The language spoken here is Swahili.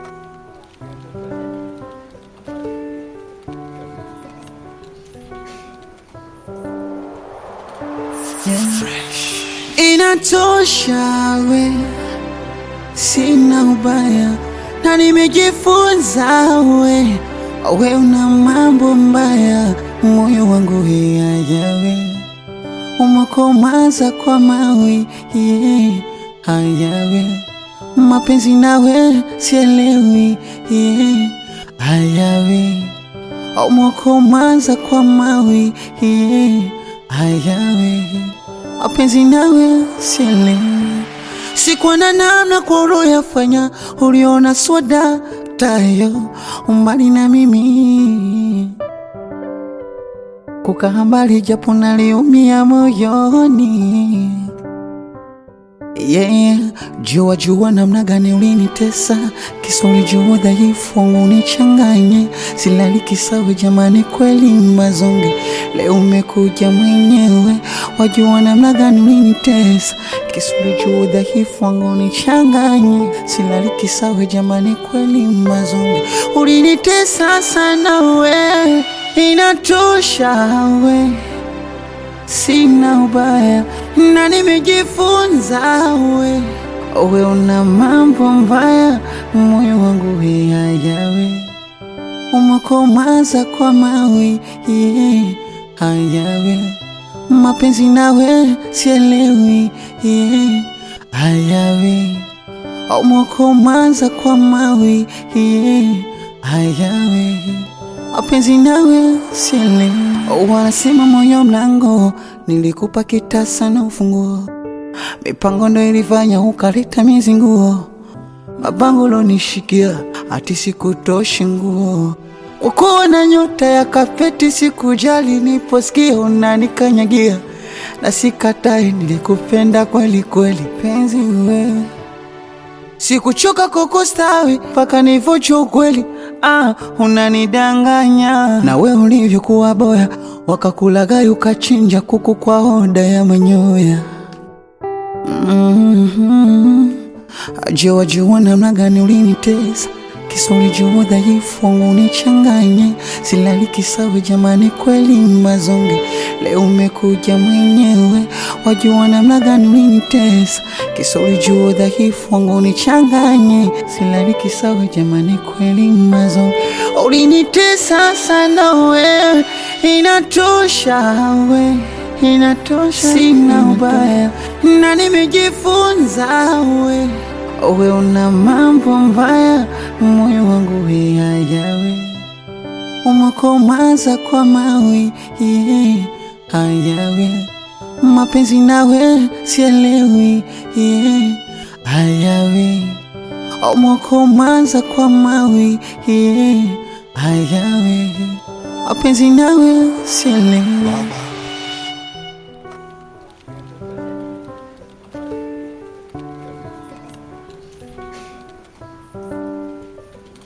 Inatosha we, sina ubaya na nimejifunza we, we una mambo mbaya, moyo wangu hiyayawe umekomaza kwa mawe yeah, hayawe mapenzi nawe sielewi yeah, hayawe umekomaza kwa mawe yeah, hayawe mapenzi nawe sielewi sikuwa na namna kwa uloyafanya uliona swada tayo umbali na mimi kukaa mbali japo naliumia moyoni yeah. Jua jua namna gani ulinitesa, kisa ulijua udhaifu wangu unichanganye, silali kisawe jamani, kweli mazonge, leo umekuja mwenyewe, wajua namna gani ulinitesa, kisa ulijua udhaifu wangu unichanganye, silali kisawe jamani, kweli mazonge, ulinitesa sana we, inatosha we sina ubaya na nimejifunza we, we una mambo mbaya, moyo wangu hayawe umekomaza kwa mawe yeah, hayawe mapenzi nawe sielewi yeah, hayawe umekomaza kwa mawe yeah, hayawe mapenzi nawe sielewi wanasema moyo mlango, nilikupa kitasa na ufunguo, mipango ndo ilifanya ukaleta mizinguo, mabango lonishikia ati sikutoshi nguo, ukuwa na nyota ya kapeti, sikujali niposikia unanikanyagia, na sikatai, nilikupenda kweli kweli, penzi wewe Sikuchoka kukustawi mpaka nivocho ukweli. Ah, unanidanganya na we ulivyokuwa boya, wakakulagai ukachinja kuku kwa oda ya manyoya. mm-hmm. Ajua jua namna gani ulinitesa, kisa ulijua udhaifu wangu unichanganye, silali kisawe jamani, kweli mazonge, leo umekuja mwenyewe, wajua namna gani ulinitesa, kisa ulijua udhaifu wangu unichanganye, silali kisawe jamani, kweli mazonge, ulinitesa sana we, inatosha we inatosha, sina ubaya na nimejifunza we, we una mambo mbaya, moyo wangu hayawe umekomaza kwa mawe yeah, hayawe mapenzi nawe sielewi yeah, hayawe umekomaza kwa mawe yeah, hayawe mapenzi nawe sielewi